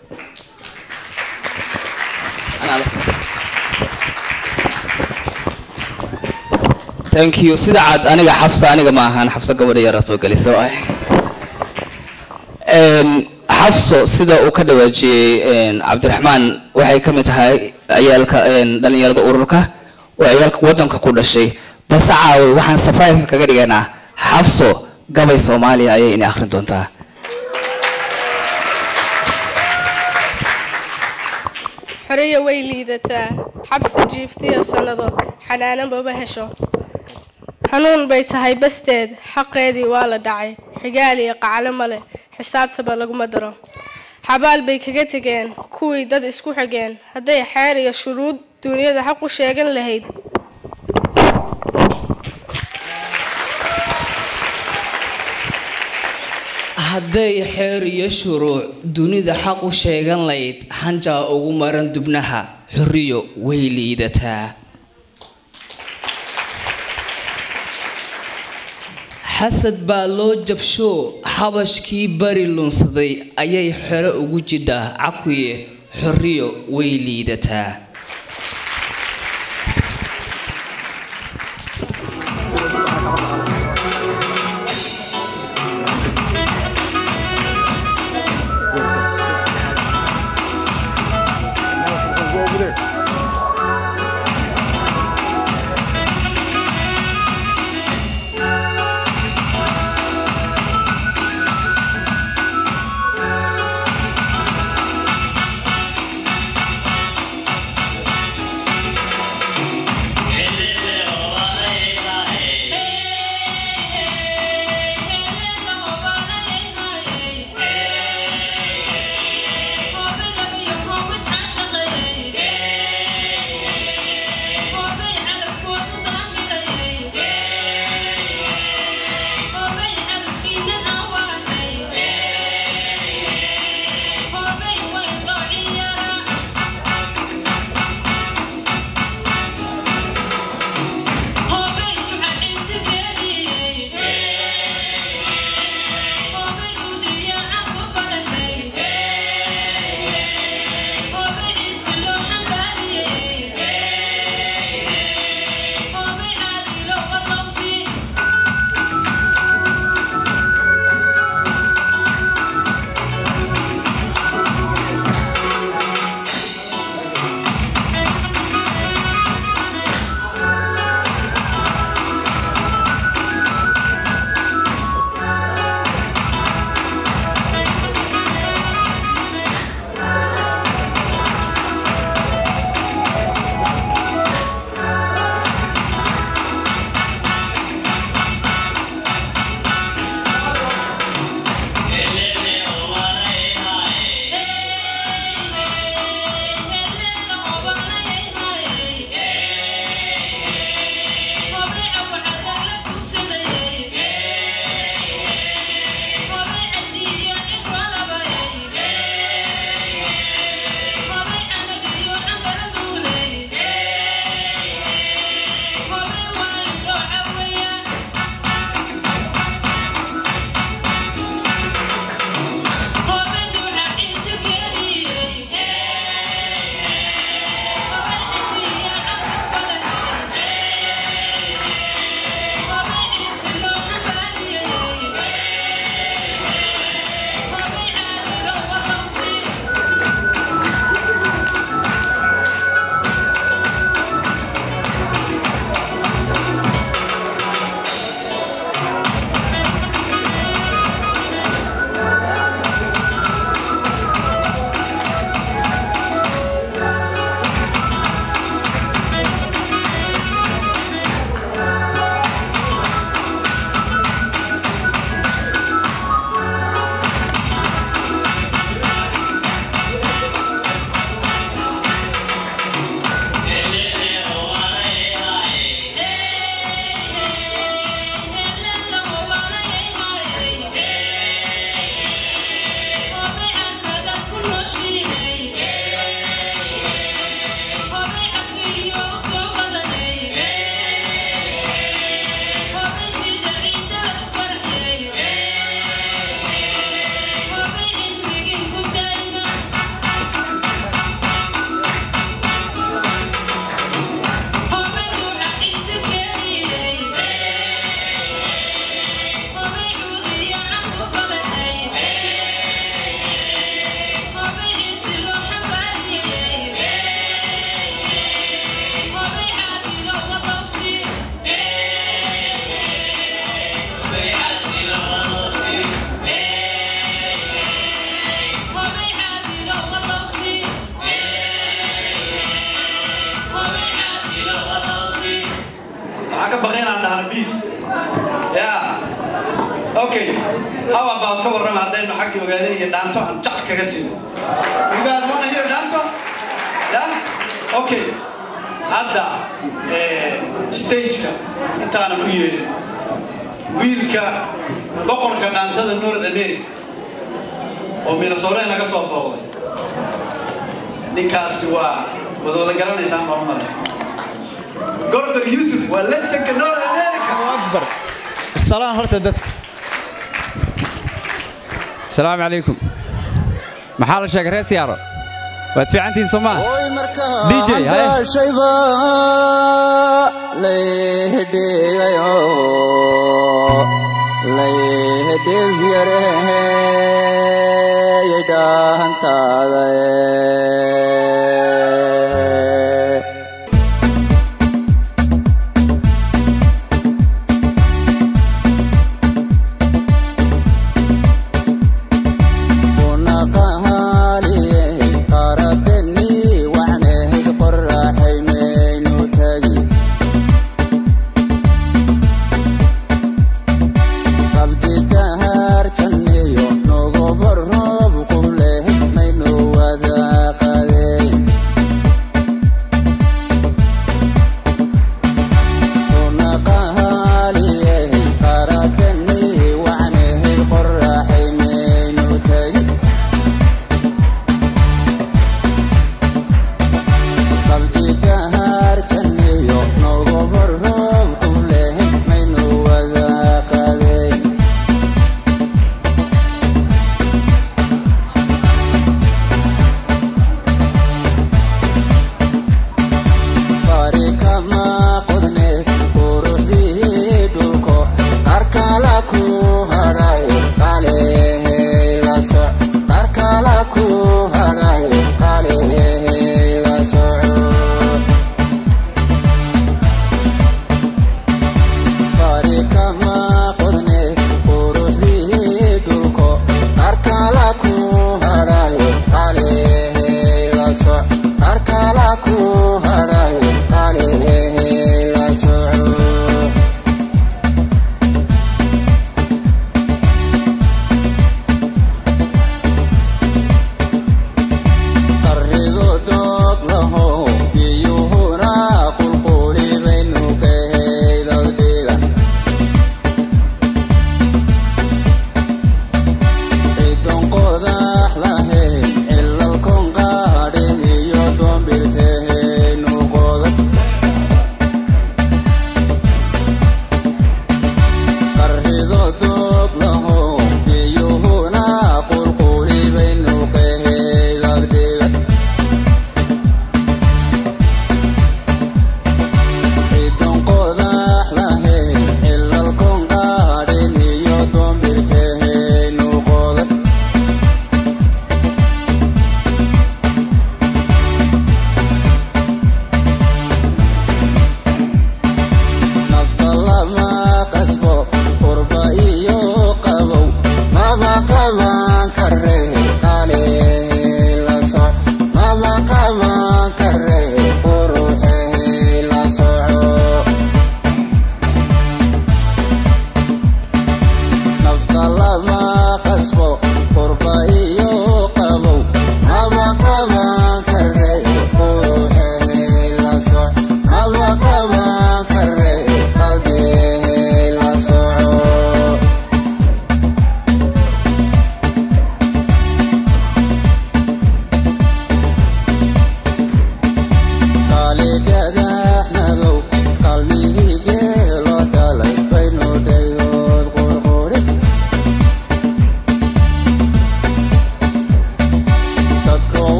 thank you sida cad aniga xafsa aniga ma ahaan xafsa gabadha yara soo gelisa waay Een, xafso sida uu ka dhawaajiyey een, cabdiraxmaan waxay ka mid tahay ciyaalka een, dhalinyarada ururka oo ciyaalka wadanka ku dhashay balse caawi waxaan surprise kaga dhigaynaa xafso gabay soomaaliya ayay inay akhrin doontaa xoriya way liidataa xabsi jiiftiya sannado xanaano maba hesho xanuun bay tahay basteed xaqeedii waa la dhacay xigaal iyo qaclo male xisaabtaba laguma daro xabaal bay kaga tegeen kuwii dad isku xigeen hadday xeer iyo shuruud duunyada xaq u sheegan lahayd hadday xeer iyo shuruuc dunida xaq u sheegan layd xanjaa ugu maran dubnaha xorriyo way liidataa xasad baa loo jabshoo xabashkii bari lunsaday ayay xero ugu jidhaa cakuye xorriyo way liidataa okay hawa baan ka warrama haddaynu xaggii ogaadeen iyo dhaanto aan jac kaga sino you guys wanna hear dhaanto yeah okay hadda eh, stageka intaanan u yeedhin wiilka boqorka dhaantada north america oo minnesota naga soo booqday ninkaasi waa wada wada garanaysaan baan u malay gordon yusuf waa lejanka north america akbar salaan horta dadka السلام عليكم محل الشيخ ريس يارو وادفع انتي سوما دي جي هاي shayba laydhigayo laydhibyarehey dhahantaada qabdi dahar janniyo nogo barroob quleh maynu wada qade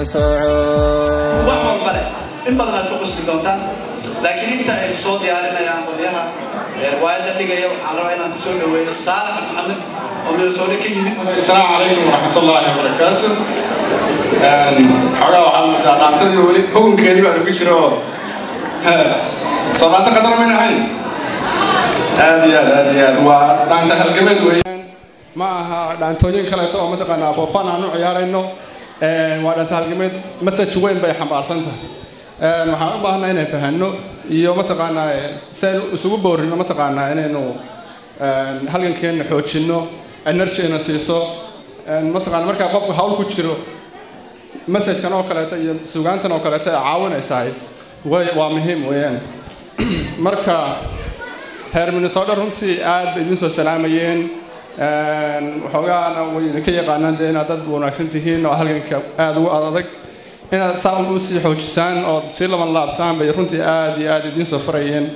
sooco wax walba leh in badan aad ku qusbi doontaan laakiin inta ay soo diyaarinayaan qolyaha ee riwaayadda dhigaya waxaan rabaa inaan kusoo dhaweeyo saalax maxamed oo minnesota ka yimid السلام عليكم ورحمة الله وبركاته xogaa waxaad moodaa dhaantadii weli hukunkeedii baa lagu jiro soomaanta qadar mayn ahayn aad iyo aad aad iyo aad waa dhaanta halgameed weeyaan ma aha dhaantooyin kaleeto oo mataqaanaa foofan aan u ciyaarayno waa dhaanta halgameed message weyn bay xambaarsan tahay waxaan u baahnaa inaan fahanno iyo mataqaanaa seen isugu boorino mataqaanaa inaynu halgankeena xoojinno energyna siiso mataqaana markaa qofku hawl ku jiro messagekan oo kaleeto iyo sugaantan oo kaleeto ay caawinaysahay way waa muhiim weeyaan marka reer minnesota runtii aad bay idiin soo salaamayeen waxoogaana way idinka yaqaanaan dee inaad dad wanaagsan tihiin oo halganka aad ugu adag inaad saa u sii xoojisaan oo sii laban laabtaan bay runtii aad iyo aad idiin soo farayeen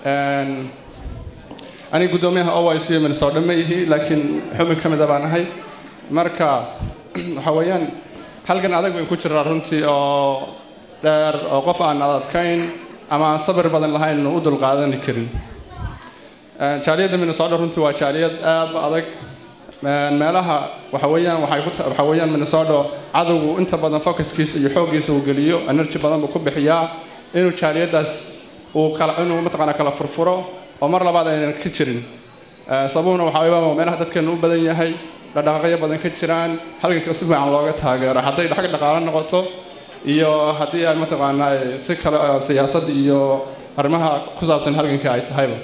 aniga guddoomiyaha oic minnesota ma ihi laakiin xubin ka mida baan ahay marka waxa weeyaan halgan adag bay ku jiraa runtii oo dheer oo qof aan adadkayn ama aan sabir badan lahayn u dulqaadani karin jaaliyadda minnesota runtii waa jaaliyad aad u adag meelaha waxa weeyaan waxay ku waxa weeyaan minnesota cadowgu inta badan focuskiisa iyo xooggiisa uu geliyo energy badan buu ku bixiyaa inuu jaaliyaddaas uu kala inuu mataqaana kala furfuro oo mar labaad aynan ka jirin sababuna waxaa weeyaan meelaha dadkeenu u badan yahay dhaqdhaqaaqyo badan ka jiraan halganka si fiican looga taageero hadday xag dhaqaale noqoto iyo haddii ay mataqaanaa si kale siyaasad iyo arrimaha ku saabsan halganka ay tahayba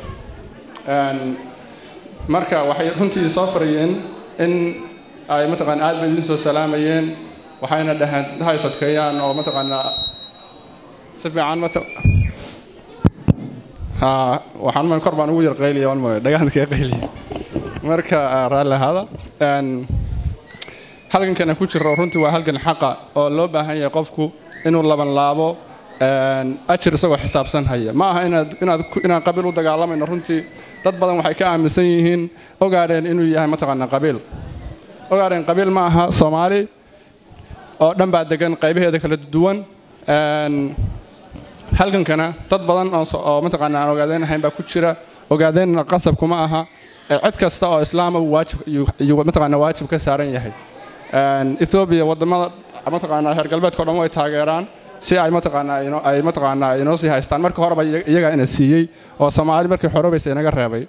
marka waxay runtii soo farayeen in ay mataqaana aad bay idin soo salaamayeen waxayna dhaheen hays adkeeyaan oo mataqaanaa si fiican mata waxaan ma kor baan ugu yar qayliya waan mooya dhagaxda kaga qayliya marka raalli ahaada halgankana ku jiro runtii waa halgan xaqa oo loo baahan yahay qofku inuu laban laabo ajir isagoo xisaabsan haya ma aha inaad inaad inaan qabiil u dagaalamayno runtii dad badan waxay ka aaminsan yihiin ogaadheen inuu yahay mataqaanaa qabiil ogaadheen qabiil ma aha soomaali oo dhan baa degan qaybaheeda kala duwan halgankana dad badan oo mataqaanaa aan ogaadeen ahayn baa ku jira ogaadeenna qasab kuma aha cid kasta oo islaama waajib iyo mataqaanaa waajib ka saaran yahay ethiopia wadamada mataqaanaa reer galbeedka dhan way taageeraan si ay mataqaanaa ay mataqaanaa inoo sii haystaan marka horeba iyagaa ina siiyey oo soomaali markii xorobaysa inaga reebay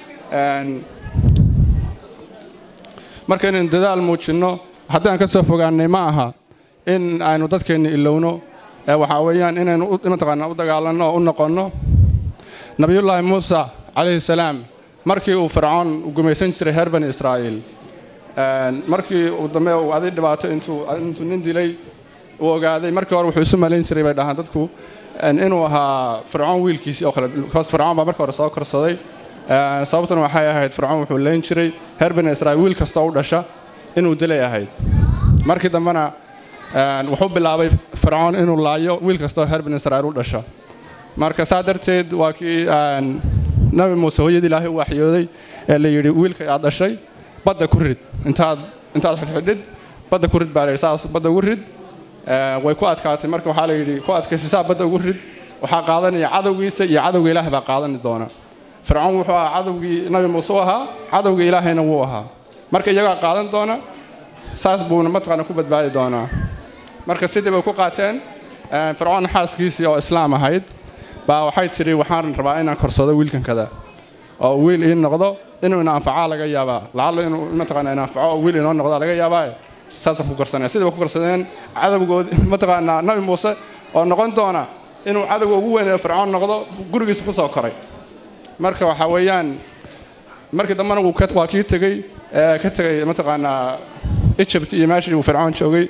marka inaynu dadaal muujinno haddii aan ka soo fogaanay ma aha in aynu dadkeenna ilowno waxaa weeyaan inaynu mataqaanaa u dagaalanno oo u noqonno nabiyullaahi muusa calayhi salaam markii uu fircoon gumaysan jiray reer bani israa'iil markii uu dambe uu aday dhibaato intuu intuu nin dilay uu ogaaday markii hore wuxuu isu malayn jiray bay dhahaan dadku inuu ahaa fircoon wiilkiisii oo kale because fircoon baa markii hore soo korsaday sababtuna waxay ahayd fircoon wuxuu leyn jiray reer bani israa'iil wiil kasta u dhasha inuu dilay ahayd markii dambena wuxuu bilaabay fircoon inuu laayo wiil kasta reer bani israa'iil u dhasha marka saa darteed waa kii nabi muuse hooyadii ilaahay u waxyooday ee la yidhi wiilka aad dhashay badda ku rid intaad intaad xidhxidhid badda ku rid baa la yidhi saas badda ugu rid way ku adkaatay marka waxaa la yidhi ku adkaysay saa badda ugu rid waxaa qaadanaya cadowgiisa iyo cadowga ilaahay baa qaadani doona fircoon wuxuu ahaa cadowgii nabi muuse u ahaa cadowgii ilaahayna wuu ahaa marka iyagaa qaadan doona saas buuna mataqaana ku badbaadi doonaa marka sidii bay ku qaateen fircoon xaaskiisii oo islaam ahayd baa waxay tidhi waxaan rabaa inaan korsado wiilkan kada oo wiil ii noqdo inuu ina anfacaa laga yaabaa lacalla inuu mataqaana ina anfaco oo wiil inoo noqdaa laga yaabaa saasaan ku korsanaya sidii bay ku korsadeen cadowgood mataqaanaa nabi muuse oo noqon doona inuu cadowga ugu weyn ee fircoon noqdo gurigiisa ku soo koray marka waxaa weeyaan markii dambena wuu waa kii tegey ka tegay mataqaanaa egypt iyo meeshii uu fircoon joogay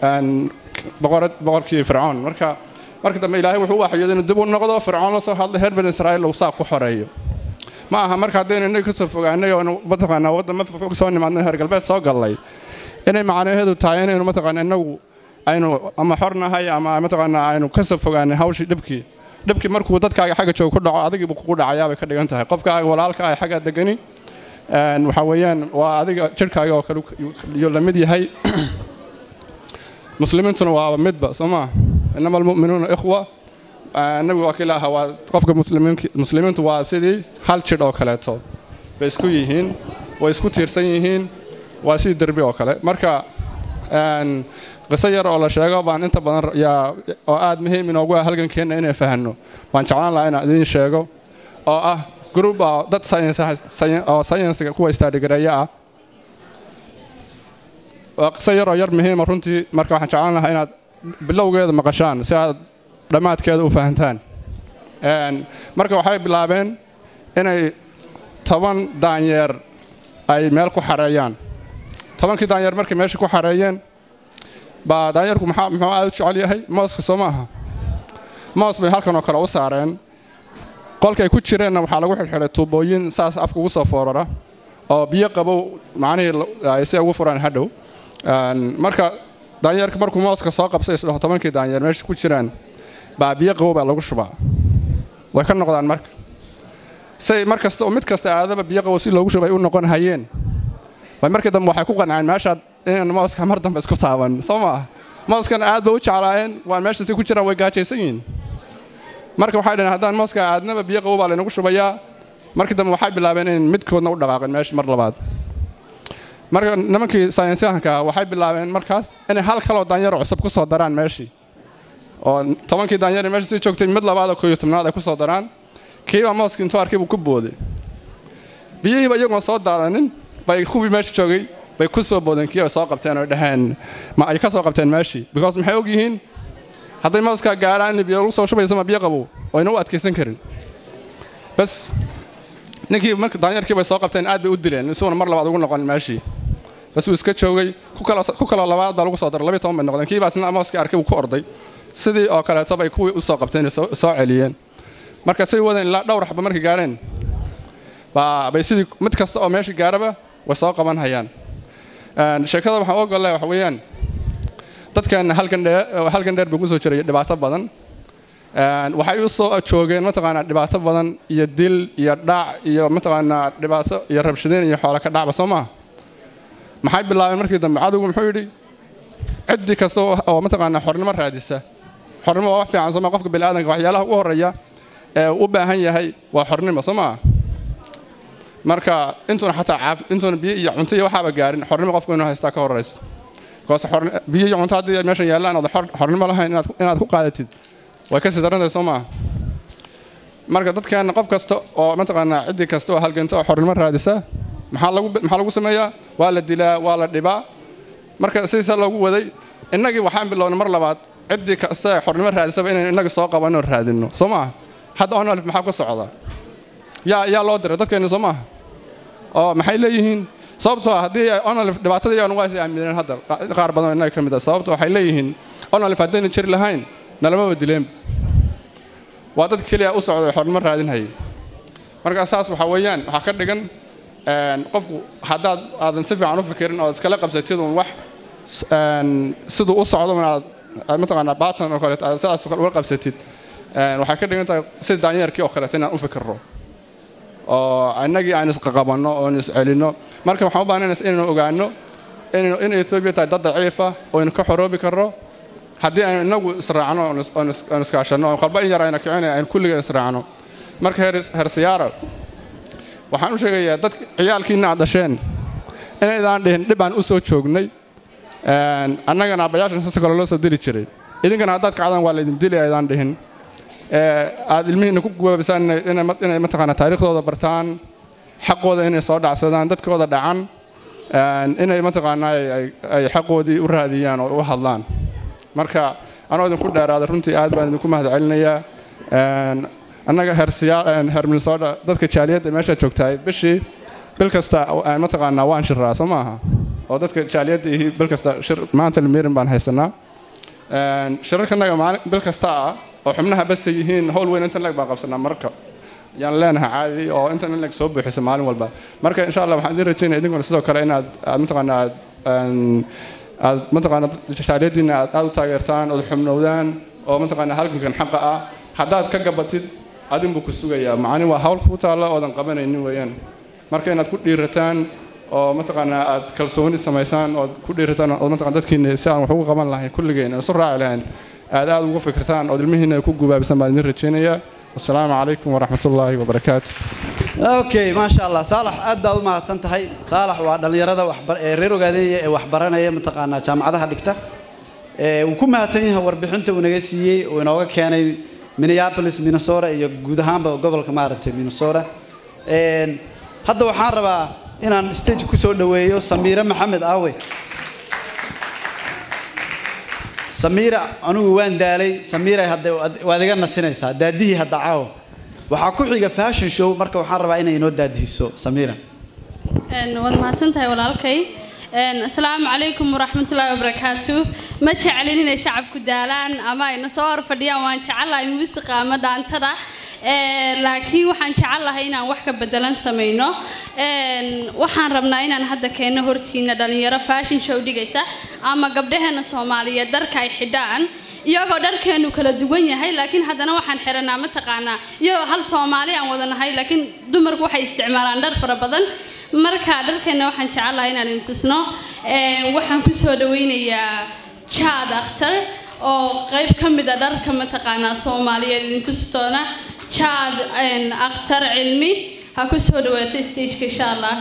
boqorkii fircoon marka markii dambe ilaahay wuxuu u waxyooday inuu dib u noqdo fircoon la soo hadlay reer bani israa'iil uu saa ku xoreeyo ma aha marka haddaynu innaga ka soo fogaanay oo mataqaanaa waddama fog soo nimaadnay reer galbeed soo gallay inay macnaheedu tahay inaynu mataqaanaa innagu aynu ama xor nahay ama mataqaanaa aynu ka soo fogaanay hawshii dhibkii dhibkii markuu dadkaaga xagga joog ku dhaco adigiibu kugu dhacayaa bay ka dhigan tahay qofkaaga walaalka ah xagga degani waxaa weeyaan waa adiga jirhkaaga oo kale iyo la mid yahay muslimiintuna waa midba soo maa inama almu'minuuna ikhwa nabigu waa kila ahaa waa qofka muslimiintu waa sidii hal jidh oo kaleeto bay isku yihiin way isku tiirsan yihiin waa sidii derbi oo kale marka qiso yar oo la sheego baan inta badan yaa oo aad muhiim inoogu ah halgankeenna inay fahanno waan jeclaan lahaa inaan idiin sheego oo ah group oo dad oo sayensiga kuwa istaadhigareeya ah waa qiso yar oo yar muhiima runtii marka waxaan jeclaan lahaa inaad bilowgeeda maqashaan si aad dhammaadkeeda u fahantaan marka waxay bilaabeen inay toban daanyeer ay meel ku xareeyaan tobankii daanyeer markay meesha ku xareeyeen baa daanyeerku maxaa muxuu aad u jecel yahay mooska soo maaha moos bay halkan oo kale u saareen qolkay ku jireenna waxaa lagu xidhxidhay tuubooyin saas afka ugu soo foorara oo biyo qabow macnihii ay si ugu furaan hadhow marka daanyeerka markuu mooska soo qabsay isdhaho tobankii daanyeer meesha ku jiraan baa biyo qabow baa lagu shubaa way ka noqdaan marka say mar kasta oo mid kasta aadaba biyo qabow si loogu shubay u noqon hayeen way markii dambe waxay ku qanceen meeshaad inaan mooska mar dambe isku taaban soo maaha mooskan aad bay u jeclaayeen waan meesha si ku jiraan way gaajaysan yihiin marka waxay dhaheen haddaan mooska aadnaba biyo qabow baa laynagu shubayaa markii dambe waxay bilaabeen in midkoodna u dhaqaaqeen meesha mar labaad marka nimankii saynisyahanka waxay bilaabeen markaas inay hal kaloo daanyaro cusub ku soo daraan meeshii oo tobankii daanyar meesha sii joogtay mid labaad oo kooyo tobnaad ay ku soo daraan kiiba mooskii intuu arkay buu ku booday biyihiiba iyagoon soo daadanin bay kuwii meesha joogay bay ku soo boodeen kii ay soo qabteen oo dhaheen ma ay ka soo qabteen meeshii because maxay og yihiin hadday mooskaa gaaraan in biyo lagu soo shubayso ma biyo qabow oyna u adkaysan karin bas ninkii marka daanyarkii bay soo qabteen aad bay u dileen isuuna mar labaad ugu noqon meeshii bas uu iska joogay ku kaloo labaad baa lagu soo daray labiyo toban bay noqdeen kii baa isna mooskii arkay uu ku orday sidii oo kaleeto bay kuwii u soo qabteen soo celiyeen marka say wadeen ilaa dhowr xaba markay gaareen bay sidii mid kasta oo meesha gaaraba way soo qaban hayaan sheekada waxaan u ogollahay waxa weeyaan dadkan halkan dheer buu kusoo jiray dhibaato badan waxay u soo joogeen mataqaanaa dhibaato badan iyo dil iyo dhac iyo mataqaanaa dhibaato iyo rabshadeen iyo xoolo ka dhacba soo maaha maxay bilaabeen markii dambe cadowgu muxuu yidhi ciddii kasta oo mataqaanaa xornimo raadisa xornimo waa wax fiican soo maa qofka bini'aadanka waxyaalaha ugu horreeya ee u baahan yahay waa xornimo soo maaha marka intuuna xataa caaf intuuna biyo iyo cunto iyo waxaaba gaarin xornimo qofku inuu haystaa ka horraysa because biyo iyo cunto haddii meeshan yaallaan ood xornimo lahayn inaad ku qaadatid way ka sii darantahay soo maaha marka dadkeenna qof kasta oo mataqaanaa ciddii kasta oo halganta oo xornimo raadisa maxaa lagu maxaa lagu sameeyaa waa la dilaa waa la dhibaa marka sidiisa loogu waday innagii waxaan bilownay mar labaad ciddii kasta ee xornimo raadisaba inaynu innagii soo qabanoo raadinno soo maaha hadda onalif maxaa ku socda yaa yaa loo diray dadkeenni soo maaha oo maxay leeyihiin sababtoo ah haddii onalif dhibaatada iyaanu waa is aamineen hadda qaar badan oo innaga ka mid ah sababto waxay leeyihiin onalif haddayna jiri lahayn nalamaba dileenba waa dad keliya u socday xornimo raadinhayay marka saas waxaa weeyaan waxaa ka dhigan qofku haddaad aadan si fiican u fikirin oo iskala qabsatid un wax siduu u socdo aad mataqaanaa baatan oo kaleeto aad sidaas kale uga qabsatid waxay ka dhigan tahay sida daanyeerkii oo kaleeto inaan u fikirro oo innagii aan isqaqabanno oon iscelinno marka waxaan u baahnayna inaynu ogaanno in etoobiya tahay dad daciifa oo aynu ka xoroobi karro haddii aynu inagu israacno oon iskaashanno oon qalba in yar ayna kicinay aynu kulliga israacno marka hersiyaara waxaan u sheegayaa dad ciyaalkiina aad dhasheen inaydaan dhihin dhib aan u soo joognay annagana abayaashan sasa kale loo soo dili jiray idinkana haddaad kacdaan waa laydin dili aydaan dhihin aad ilmihiina ku gubaabisaan inay mataqaanaa taariikhdooda bartaan xaqooda inay soo dhacsadaan dadkooda dhacan inay mataqaanaa ay xaqoodii u raadiyaan oo u hadlaan marka anoo idinku dheeraada runtii aad baan idinku mahad celinayaa annaga heer minnesota dadka jaaliyadda meesha joogtahay bishii bil kasta mataqaanaa waan shiraa soo maaha oo dadka jaaliyadda ihi bil kasta shir maanta limirin baan haysanaa shirarkanaga maalin bil kasta ah oo xubnaha basa yihiin howl weyn intan leg baan qabsanaa marka yaan leenahay caadi oo intan in leg soo buuxiso maalin walba marka insha allah waxaan idin rajaynaya idinkuna sidoo kale inaad aad mataqaanaa aad aad mataqaanaa jaaliyaddiina aad aad u taageertaan ood xubnowdaan oo mataqaanaa halgankan xaqa ah haddaad ka gabatid adin buu ku sugayaa macani waa hawl kuu taalla oodan qabanaynin weeyaan marka inaad ku dhiirataan oo mataqaanaa aad kalsooni samaysaan ood ku dhiirataan oo mataqaan dadkiina si aan wax ugu qaban lahayn kulligeen isu raaci lahayn aad aad ugu fikirtaan ood ilmihiina ay ku gubaabisan baan idin rajaynayaa wasalaamu calaykum waraxmatullaahi wabarakaatu okay maasha allah saalax aad baad u mahadsan tahay saalax waa dhallinyarada waxbar ee reer ogaadeeya ee waxbaranaya mataqaanaa jaamacadaha dhigta ee uu ku mahadsan yahay warbixinta uu naga siiyey uu inooga keenay minneapolis minnesota iyo guud ahaanba gobolka maaragtay minnesota Een, hadda waxaan rabaa inaan stage ku soo dhoweeyo samiire maxamed aawe samiira anigu waan daalay samiira hadda waad- waad iga nasinaysaa daadihii hadda caawa waxaa ku xiga fashion show marka waxaan rabaa inay inoo daadihiso samiira Een, waad mahadsantahay walaalkay Een, asalaamu calaykum waraxmatullaahi wabarakaatu ma jecelin inay shacabku daalaan ama ayna soo hor fadhiyaan waan jecelahay muusiqa ama dhaantada Een, laakiin waxaan jecelahay inaan wax ka bedelan samayno Een, waxaan rabnaa inaan hadda keenno hortiina dhalinyaro fashion show dhigaysa ama gabdhaheena soomaaliyeed dharka ay xidhaan iyagoo dharkeenu kala duwan yahay laakiin haddana waxaan xiranaa mataqaanaa iyagoo hal soomaali aan wada nahay laakiin dumarku waxay isticmaalaan dhar fara badan marka dharkeena waxaan jecelahay inaan idin tusno Een, waxaan kusoo dhaweynayaa jaad akhtar oo qayb ka mid a dharka mataqaanaa soomaaliyeed idin tustoona jaad een, akhtar cilmi ha kusoo dhawaato stageka insha allah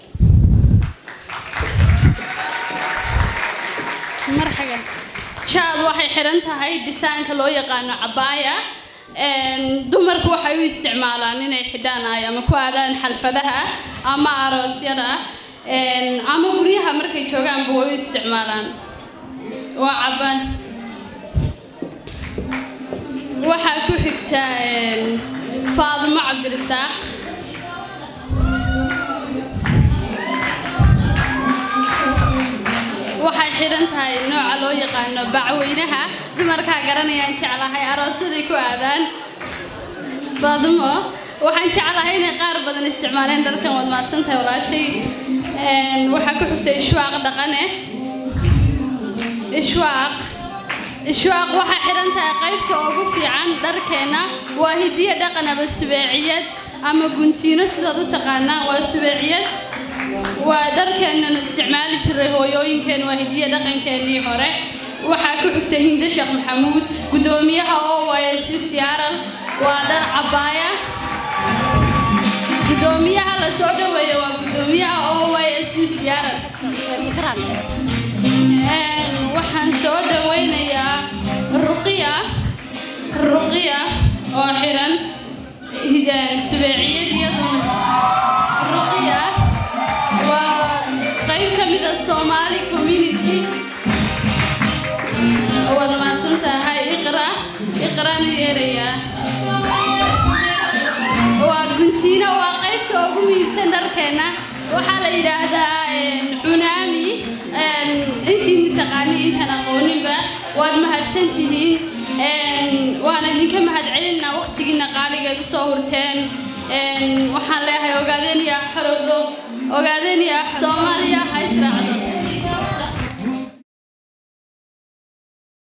marxagan jaad waxay xiran tahay dhisaanka loo yaqaano cabaaya Een, dumarku waxay u isticmaalaan inay xidhaan ay ama ku aadaan xalfadaha ama aroosyada Een, ama guryaha markay joogaanba way u isticmaalaan waa caba waxaa ku xigta een, faadimo cabdirasaaq waxay xidhan tahay nooca loo yaqaano bacweynaha dumarkaa garanayaan jeclahay aroosaday ku aadaan faadimo waxaan jeclahay inay qaar badan isticmaaleen dharkan waad mahadsan tahay walaashay Een, waxaa ku xigta ishwaaq dhaqane ishwaaq ishwaaq waxay xidhan tahay qaybta ugu fiican dharkeena waa hidiye dhaqan ama subeeciyad ama guntiino sidaad u taqaanaa waa subeeciyad waa dharkeennan isticmaali jiray hooyooyinkeen waa hidiye dhaqankeennii hore waxaa ku xigta hinde sheekh maxamuud guddoomiyaha oys siyaaral waa dhar cabaaya guddoomiyaha la soo dhaweeya waa guddoomiyaha oys siyaaral Een, waxaan soo dhaweynayaa ruqiya ruqiya oo xiran hidaan subeeciyad iyaduna ruqiya waa qayb ka mid a Somali community waad mahadsan tahay iqra iqraan yeeraya waa guntiina waa qaybta ugu muhiimsan dharkeena waxaa la yidhaahdaa een, cunaami een, intii taqaani intaan aqooninba waad mahadsan tihiin een, waana idinka mahadcelinaa waqtigiina qaaligeed usoo hurteen een, waxaan leeyahay ogaadeen yaa xorowdo ogaadeen yaa soomaaliya ha israacdo